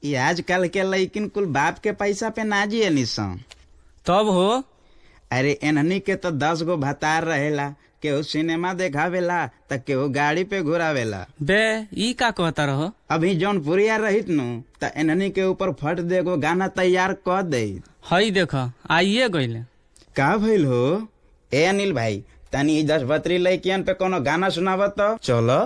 ई आजकल के लइकिन कुल बाप के पैसा पे ना जिए निसन तब हो अरे एनहनी के तो दस गो भतार रहेला केहू सिनेमा देखावेला त केहू गाड़ी पे घुरावेला बे ई का कहता रहो अभी जौन पुरिया रहित नु त एनहनी के ऊपर फट दे गो गाना तैयार क दे हई देख आइए गईले का भइल हो ए अनिल भाई तनी ई दस बतरी लइकियन पे कोनो गाना सुनावत तो चलो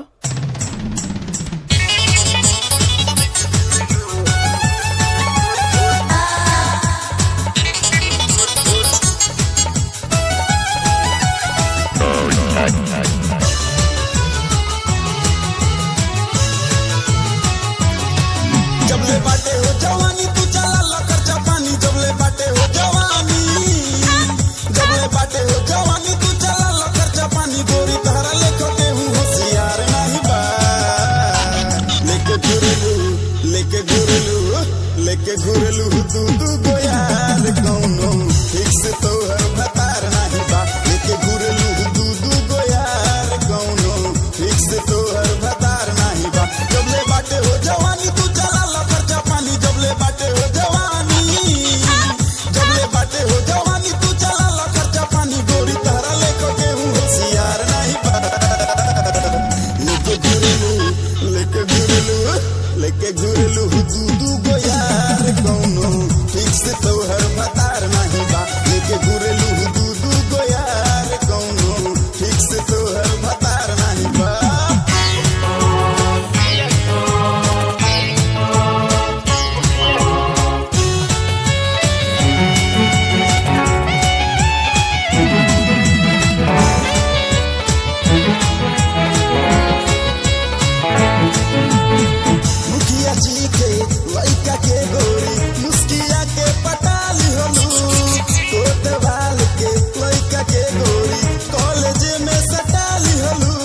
जबले बाटे हो जवानी तू चला लकर जापानी जबले बाटे हो जवानी जबले बाटे हो जवानी तू चला लकर जापानी गोरी तहरा लेखो के हूँ होशियार नहीं बा लेके घुरलू लेके घुरलू लेके घुरलू तू तू गो यार कौनो ठीक से तो हर भतार नहीं बा लेके घुरलू तू तू गो यार कौनो ठीक से तो हर भतार नहीं बा जबले बाटे हो जवानी तू चला लकर जापानी जबले बाटे हो जवानी जबले बाटे हो जवानी तू चला लकर जापानी गोरी तहरा लेको के हूँ होशियार नहीं बा लेके घुरलू लेके घुरलू लेके घुरलू दू दू गो यार कौनो ठीक से तो हर भतार नहीं बा लेके घुरलू दू दू गो यार कौनो ठीक से तो हर भतार नहीं बा मुखिया जी के लइका के गोरी मुस्किया के पटाली हलू कोतवाल के लइका के गोरी कॉलेज में सटाली हलू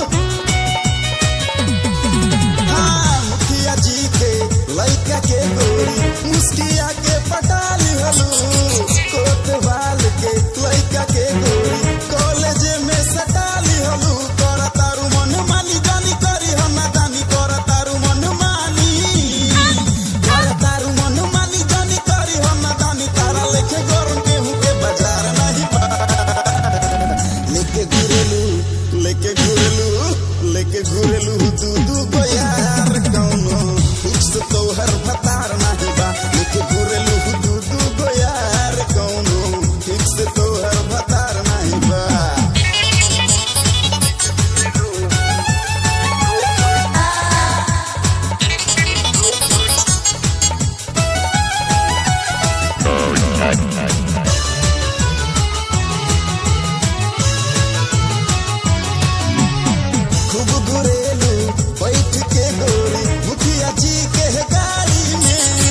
हाँ मुखिया जी के लइका के गोरी मुस्किया के पटाली हलू कोतवाल के लइका के गोरी कॉलेज में सटाली हलू कर तारू मन मानी जानी करी हम ना जानी कर तारू मन मानी कर तारू मन मानी जानी करी हम ना जानी तारा लेखे गरम गेहूं के बाजार नहीं बा लेके घुरेलू लेके घुरेलू लेके घुरेलू दू दू गो यार कौनो फिक्स तो हर भतार नहीं बा लेके घुरेलू दू दू गो यार कौनो फिक्स तो हर भतार नहीं बा खूब घुरेलू बैठ के गोरी मुखिया जी के गाड़ी में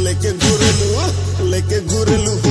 लेके घुरलू लेके घुरलू